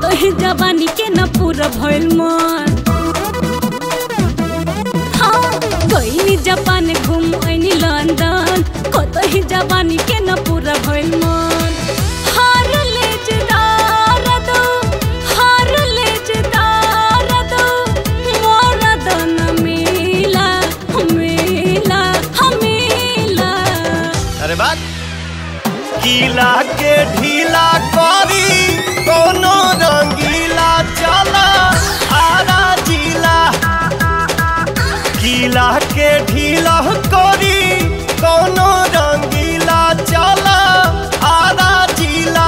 कतही जवानी के न पूरा भइल मन हाँ गइनी जापान घूम आइनी लंदन कतही जवानी के न पूरा भइल मन हार ले जदार दो हार ले जदार दो मोरा दन मिला मिला मिला अरे बात गीला के ढीला करी कोनो रंगीला चला आरा जिला गीला के ढीला करी कोनो रंगीला चला आरा जिला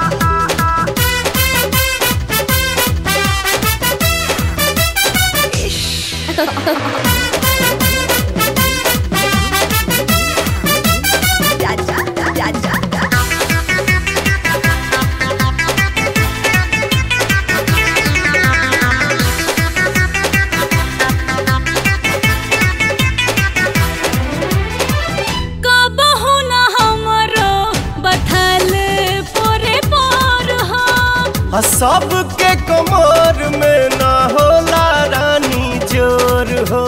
कबहु न हमरो बथल पोरे पोर हो आ सबके कमर में न होला रानी जोर हो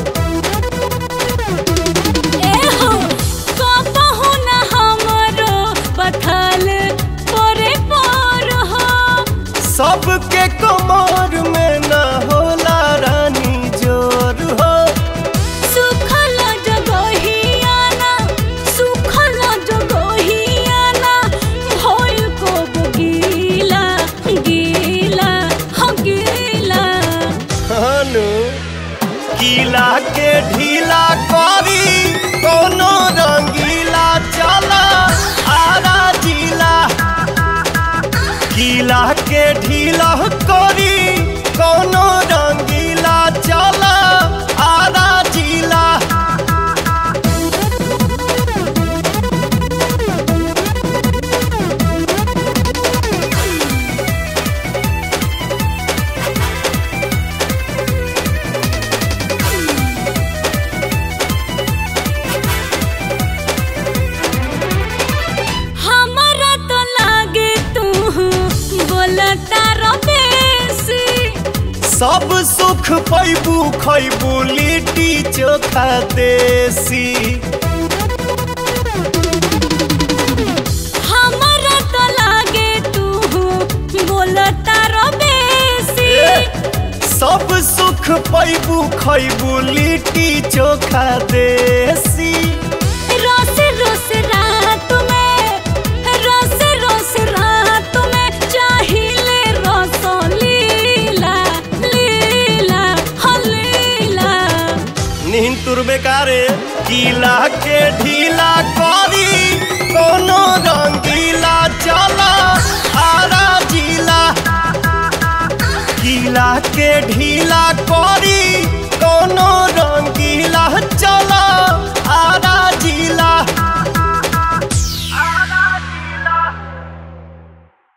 ए हो कबहु न हमरो बथल पोरे पोर हो सबके कमर में न होला रानी जोर हो सुखल जगहियाना सुखल जगहियाना भइल को गीला गीला हो गीला हनु गीला के ढीला करी कोनो रंगीला चला आरा जिला गीला के ढीला करी कोनो रंगीला चला आरा जिला हमरा तो लागे तू बोलता रबेसी सब सुख पैबू खैबू लिट्टी चोखा देसी हमरा तो लागे तू बोलता रबेसी सब सुख पैबू खैबू लिट्टी चोखा देसी रोस रोस रात में रोस रोस रात में चाहिले रस लीला लीला हो लीला नींद तुरबे कारे गीला के ढीला करी कोनो रंगीला चला आरा जिला गीला के ढीला